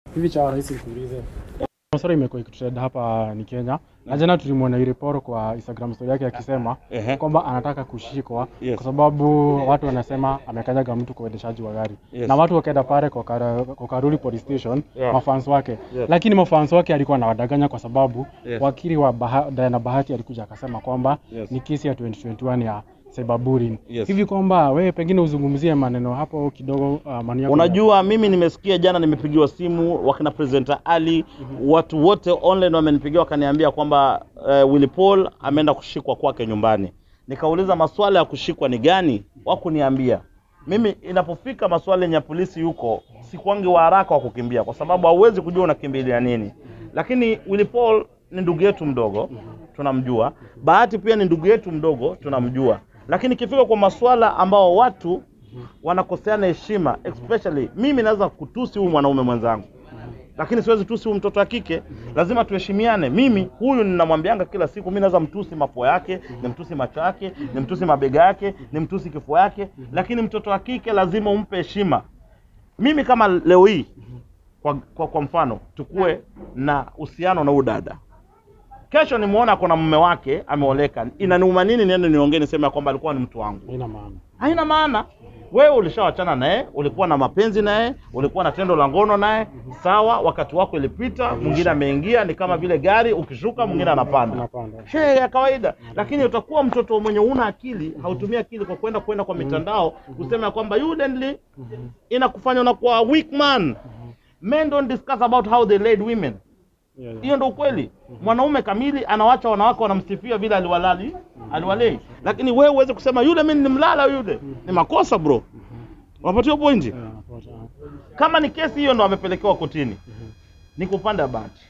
Hivi cha rais nikuulize. Maswala imekuwa ikitrend hapa ni Kenya. Na jana tulimwona Iriporo kwa Instagram story yake akisema Ehe. kwamba anataka kushikwa Yes. kwa sababu watu wanasema amekanyaga mtu kwa uendeshaji wa gari. Yes. Na watu wakaenda pale kwa, Kara- kwa Karuri police station Yeah. mafans wake. Yes. Lakini mafans wake alikuwa anawadanganya kwa sababu Yes. wakili wa Baha, Diana Bahati alikuja akasema kwamba Yes. ni kesi ya 2021 ya cyberbullying. Yes. Hivi kwamba wewe pengine uzungumzie maneno hapo kidogo uh, maoni yako. Unajua, mimi nimesikia jana, nimepigiwa simu wakina presenter Ali, watu wote online wamenipigia wakaniambia kwamba uh, Willy Paul ameenda kushikwa kwake nyumbani. Nikauliza maswala ya kushikwa ni gani, wakuniambia mimi. Inapofika maswala yenye ya polisi yuko, sikwangi wa haraka wa kukimbia, kwa sababu hauwezi kujua unakimbilia nini. Lakini Willy Paul ni ndugu yetu mdogo, tunamjua. Bahati pia ni ndugu yetu mdogo, tunamjua. Lakini ikifika kwa maswala ambao watu wanakoseana heshima, especially mimi naweza kutusi huyu mwanaume mwenzangu, lakini siwezi tusi huyu mtoto wa kike. Lazima tuheshimiane. Mimi huyu ninamwambianga kila siku, mimi naweza mtusi mapua yake, nimtusi macho yake, nimtusi mabega yake, nimtusi kifua yake, lakini mtoto wa kike lazima umpe heshima. Mimi kama leo hii kwa, kwa, kwa mfano tukue na uhusiano na huyu dada kesho nimuona kuna mume wake ameoleka, inaniuma nini niende niongee niseme ya kwamba alikuwa ni mtu wangu? Haina maana. haina maana. Wewe ulishawachana naye, ulikuwa na mapenzi naye, ulikuwa na tendo la ngono naye, sawa. Wakati wako ilipita, mwingine ameingia. Ni kama vile gari, ukishuka mwingine anapanda, Anapanda. she ya kawaida. Lakini utakuwa mtoto mwenye una akili, hautumii akili kwa kwenda kwenda kwa mitandao kusema ya kwamba evidently inakufanya unakuwa weak man. Men don't discuss about how they laid women. Yeah, yeah. Hiyo ndio ukweli. Mwanaume kamili anawacha wanawake wanamsifia vile aliwalali aliwalei, lakini wewe uweze kusema yule mimi nimlala yule, ni makosa bro. Unapatia pointi. Yeah, napata. Kama ni kesi hiyo ndo amepelekewa kotini, ni kwa upande wa Bahati,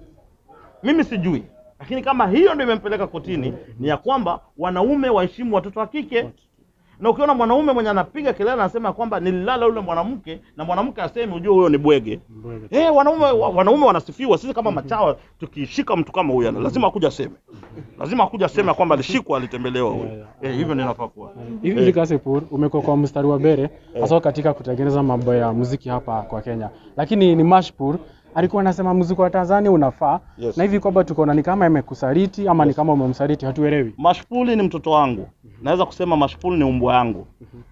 mimi sijui, lakini kama hiyo ndio imempeleka kotini, ni ya kwamba wanaume waheshimu watoto wa kike. Na ukiona mwanaume mwenye anapiga kelele anasema kwamba nililala yule mwanamke na mwanamke aseme, ujue huyo ni bwege. Mbwege. Eh, wanaume wa- wanaume wanasifiwa. Sisi kama machawa tukishika mtu kama huyu, lazima akuja aseme, lazima akuja aseme kwamba alishikwa, alitembelewa huyu. Yeah, Eh, hivyo ndio inafaa kuwa. Hivi hivi Kasipur umekuwa kwa mstari wa mbele hasa katika kutengeneza mambo ya muziki hapa kwa Kenya, lakini ni Mashpur alikuwa anasema muziki wa Tanzania unafaa Yes. na hivi kwamba tukaona ni kama imekusaliti ama ni kama umemsaliti, hatuelewi. Mashpuli ni mtoto wangu, naweza kusema Mashpuli ni umbwa yangu.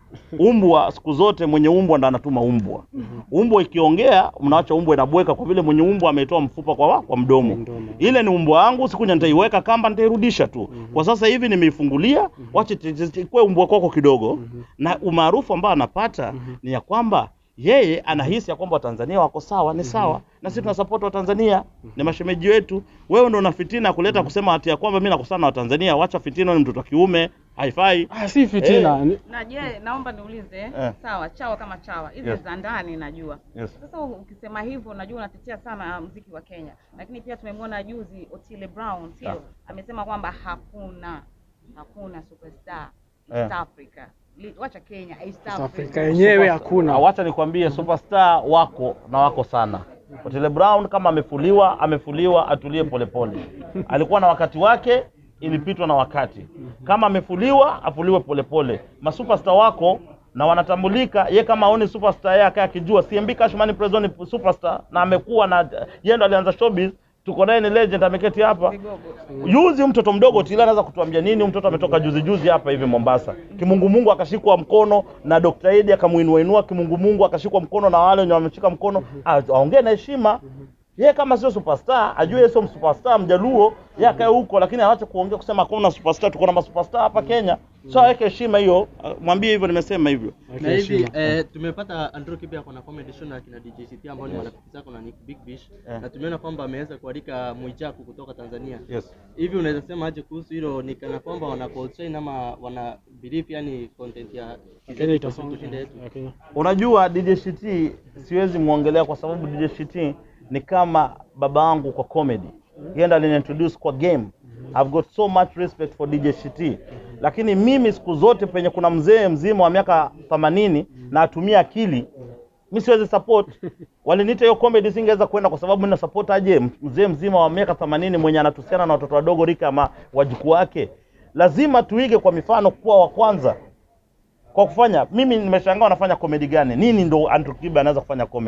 Umbwa siku zote mwenye umbwa ndo anatuma umbwa. Umbwa ikiongea, mnaacha umbwa inabweka, kwa vile mwenye umbwa ametoa mfupa kwa, kwa mdomo. Mdomo. Ile ni umbwa wangu, siku nyingine nitaiweka kamba, nitairudisha tu. Kwa sasa hivi nimeifungulia, wache ti- ti- ti- ikuwe umbwa kwako kidogo, na umaarufu ambao anapata ni ya kwamba yeye anahisi ya kwamba Watanzania wako sawa, ni sawa na sisi tuna support Watanzania, ni mashemeji wetu. Wewe ndo una fitina kuleta kusema ati ya kwamba mimi nakosana na Watanzania. Wacha fitina, ni mtoto wa kiume, haifai. Ah, si fitina. Ni- Na je, naomba niulize Eh. sawa, chawa kama chawa hizi Yes. za ndani najua. Yes. Sasa ukisema hivyo, unajua unatetea sana mziki wa Kenya, lakini pia tumemwona juzi Otile Brown, sio Ah. amesema kwamba hakuna hakuna superstar Eh. East Africa. Li- Wacha Kenya, East South Africa. Africa yenyewe Na hakuna. wacha nikwambie, superstar wako na wako sana. Otile Brown kama amefuliwa, amefuliwa, atulie polepole. Alikuwa na wakati wake, ilipitwa na wakati. Kama amefuliwa, afuliwe polepole. Masuperstar wako na wanatambulika. Ye kama aone superstar yeye akae akijua CMB Cashman Prezo ni superstar na amekuwa na yeye ndo alianza showbiz. Tuko naye ni legend, ameketi hapa Vigogo. Juzi huyu mtoto mdogo Tila anaweza kutuambia nini? Huyu mtoto ametoka juzi juzi hapa hivi Mombasa, kimungumungu akashikwa mkono na Dr. Edi akamuinua inua, kimungumungu akashikwa mkono na wale wenye wameshika mkono, A- aongee na heshima. Yeye kama sio superstar, ajue yeye sio superstar mjaluo, yeye akae huko, lakini aache kuongea kusema hakuna superstar. Tuko na masuperstar hapa Kenya, so aweke heshima hiyo. Ah, Mwambie hivyo, nimesema hivyo. Okay, na hivi heshima. eh, tumepata Andrew Kibe ako na comedy show na kina DJ CT ambao ni marafiki zako na Nick Big Fish Eh. na tumeona kwamba ameweza kualika Mwijaku kutoka Tanzania. Yes. Hivi unaweza sema aje kuhusu hilo? Ni kana kwamba wana constrain ama wana believe yani content ya Kenya itasonga. kushinda yetu. Ya Kenya. Unajua DJ Shiti siwezi muongelea kwa sababu DJ Shiti ni kama baba wangu kwa comedy. Yeye ndo aliniintroduce kwa game. I've got so much respect for DJ Shiti. Lakini mimi siku zote penye kuna mzee mzima wa miaka 80 na atumia akili mi siwezi support. Waliniita hiyo comedy singeweza kwenda kwa sababu nina support aje mzee mzima wa miaka 80 mwenye anatusiana na watoto wadogo rika ama wajukuu wake. Lazima tuige kwa mifano kuwa wa kwanza kwa kufanya mimi nimeshangaa wanafanya comedy gani nini ndo Andrew Kibe anaweza kufanya comedy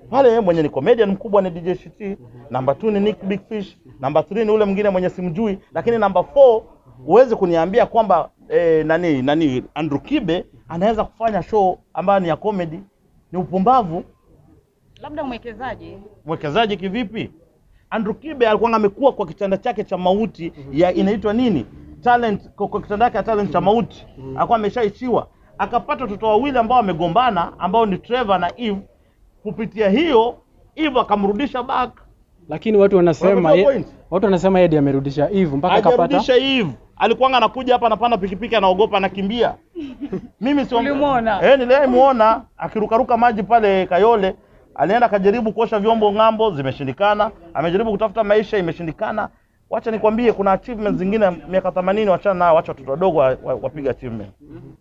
pale yeye mwenye ni comedian mkubwa ni DJ Shiti, namba 2 ni Nick Big Fish, namba 3 ni ule mwingine mwenye simjui, lakini namba 4 huwezi kuniambia kwamba eh, nani nani Andrew Kibe anaweza kufanya show ambayo ni ya comedy. Ni upumbavu. Labda mwekezaji Mwekezaji kivipi? Andrew Kibe alikuwa amekuwa kwa kitanda chake cha mauti ya inaitwa nini? Talent kwa, kwa kitanda chake ya talent cha mauti. Alikuwa ameshaishiwa. Akapata watoto wawili ambao wamegombana ambao ni Trevor na Eve. Kupitia hiyo Eve akamrudisha back. Lakini watu wanasema Unapata ye, point? watu wanasema Eddie amerudisha Eve mpaka akapata Hajarudisha Eve. Alikuwa anakuja hapa anapanda pikipiki anaogopa anakimbia. Mimi sio Ulimuona? Eh, nilimuona akirukaruka maji pale Kayole. Alienda akajaribu kuosha vyombo ng'ambo, zimeshindikana. Amejaribu kutafuta maisha, imeshindikana. Wacha nikwambie, kuna achievements zingine miaka 80 wachana nao, wacha watoto wadogo wa- wa- wapiga achievement.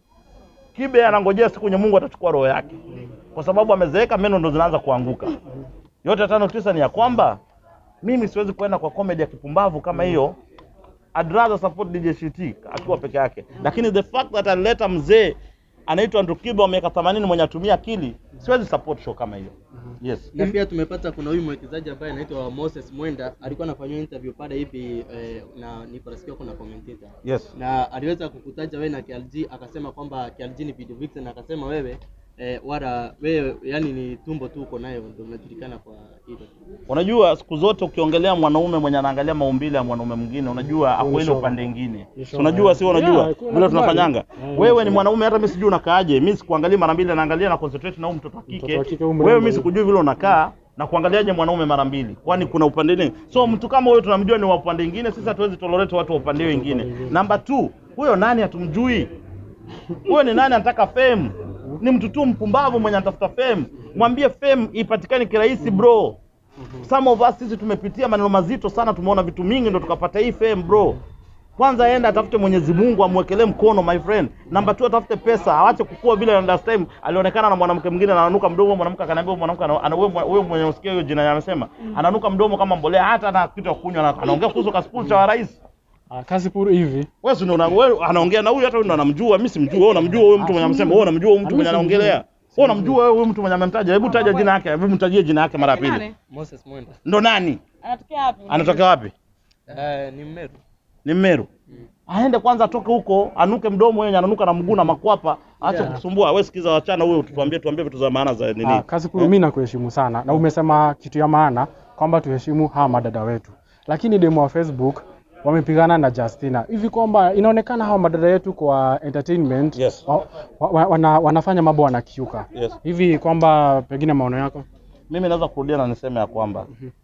Kibe anangojea siku yenye Mungu atachukua roho yake, kwa sababu amezeeka, meno ndo zinaanza kuanguka. Yote tano tisa ni ya kwamba mimi siwezi kuenda kwa comedy ya kipumbavu kama hiyo. I'd rather support DJ Shiti akiwa peke yake, lakini the fact that alileta mzee anaitwa Andrew Kibe wa miaka 80 mwenye atumia akili, siwezi support show kama hiyo. Yes. na pia tumepata kuna huyu mwekezaji ambaye anaitwa Moses Mwenda alikuwa anafanywa interview pale hivi eh, na niko nasikia kuna commentator Yes. na aliweza kukutaja wewe na KLG akasema kwamba KLG ni video vixen akasema wewe eh, wala wewe yani ni tumbo tu uko nayo ndio unajulikana kwa hilo Unajua siku zote ukiongelea mwanaume mwenye anaangalia maumbile ya mwanaume mwingine, unajua ako ile show. upande mwingine. Ni Si show, unajua, eh. si unajua Yeah, vile nakubali. tunafanyanga. Eh, Wewe ni ni show. mwanaume, hata mimi sijui unakaaje. Mimi sikuangalia mara mbili, naangalia na concentrate na huyu mtoto wa Mtoto kike. wa kike huyu Wewe mrembo mimi huyu. sikujui vile unakaa na kuangaliaje mwanaume mara mbili, kwani kuna upande nini? So mtu kama huyo tunamjua ni wa upande mwingine, sisi hatuwezi tolerate watu wa upande wengine. Namba 2, huyo nani hatumjui? Huyo ni nani anataka fame? Ni mtu tu mpumbavu mwenye anatafuta fame. Mwambie fame ipatikane kirahisi bro. Some of us sisi tumepitia maneno mazito sana, tumeona vitu mingi ndo tukapata hii fame bro. Kwanza aende atafute Mwenyezi Mungu amwekelee mkono my friend. Namba 2 atafute pesa, aache kukua vile last time alionekana na mwanamke mwingine ananuka mdomo, mwanamke akaniambia huyo mwanamke ana ana- wewe wewe mwenye usikia hiyo jina amesema, ananuka mdomo kama mbolea hata na kitu ya kunywa na anaongea kuhusu kaspul cha rais. Ah, kazi puru hivi. Wewe si unaona wewe anaongea na huyu hata huyu ndo anamjua, mimi simjui. Wewe unamjua huyo mtu mwenye amesema, wewe unamjua huyo mtu mwenye anaongelea. Wewe unamjua wewe huyo mtu mwenye amemtaja. Hebu taja jina yake, hebu mtajie jina yake mara ya pili. Nani? Moses Mwenda Ndo nani? Anatokea wapi? Anatokea wapi? eh, ni Mmeru Ni Mmeru. Aende kwanza atoke huko, anuke mdomo wenye ananuka na mguu na makwapa, aache Yeah. kusumbua. Wewe sikiza wachana huyo, tuambie tuambie vitu za maana za nini. Ah, kazi puru mimi nakuheshimu sana na umesema kitu ya maana kwamba tuheshimu hawa madada wetu. Lakini demo wa Facebook wamepigana na Justina hivi kwamba inaonekana hawa madada yetu kwa entertainment Yes. wa, wa, wa, wana, wanafanya mambo wanakiuka Yes. hivi kwamba pengine maono yako Mimi naweza kurudia na niseme ya kwamba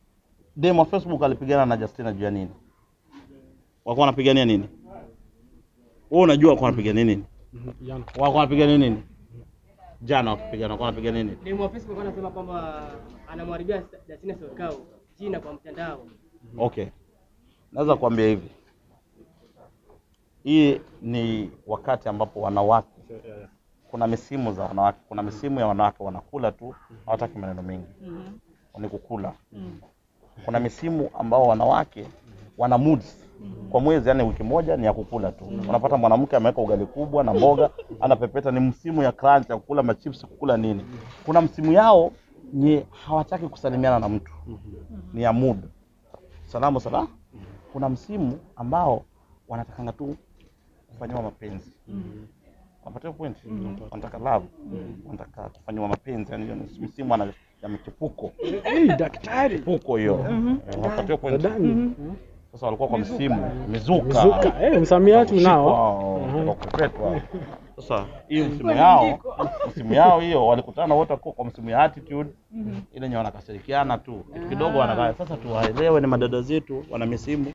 demo wa Facebook alipigana na Justina juu ya nini? Walikuwa wanapigania nini? Wewe unajua walikuwa wanapigania nini? Jana. Walikuwa wanapigania nini? Jana wakipigana walikuwa wanapigania nini? Demu wa Facebook anasema kwamba anamharibia Justina Sokao jina kwa mtandao. Okay, naweza kuambia hivi, hii ni wakati ambapo wanawake, kuna misimu za wanawake, kuna misimu ya wanawake wanakula tu, hawataki maneno mengi, Mhm. ni kukula. Mm. Kuna misimu ambao wanawake wana moods kwa mwezi, yani wiki moja ni ya kukula tu. Unapata mwanamke ameweka ugali kubwa na mboga, anapepeta, ni msimu ya crunch ya kukula machips, kukula nini. Kuna msimu yao ni hawataki kusalimiana na mtu, ni ya mood salamu sala. Kuna msimu ambao wanatakanga tu kufanyiwa mapenzi Unapata hiyo point? Wanataka love, wanataka kufanyiwa mapenzi, yani hiyo ni msimu ana- ya michepuko Hey, daktari puko hiyo. Eh, Unapata hiyo point? Dadani. Sasa walikuwa kwa msimu mizuka, Mizuka. Eh, msamiati unao. Kushikwa, wakupetwa. Sasa hiyo msimu yao, msimu yao hiyo walikutana wote kwa kwa msimu ya attitude ile yenye wanakasirikiana tu kitu kidogo wanakaa. Sasa tuwaelewe, ni madada zetu wana misimu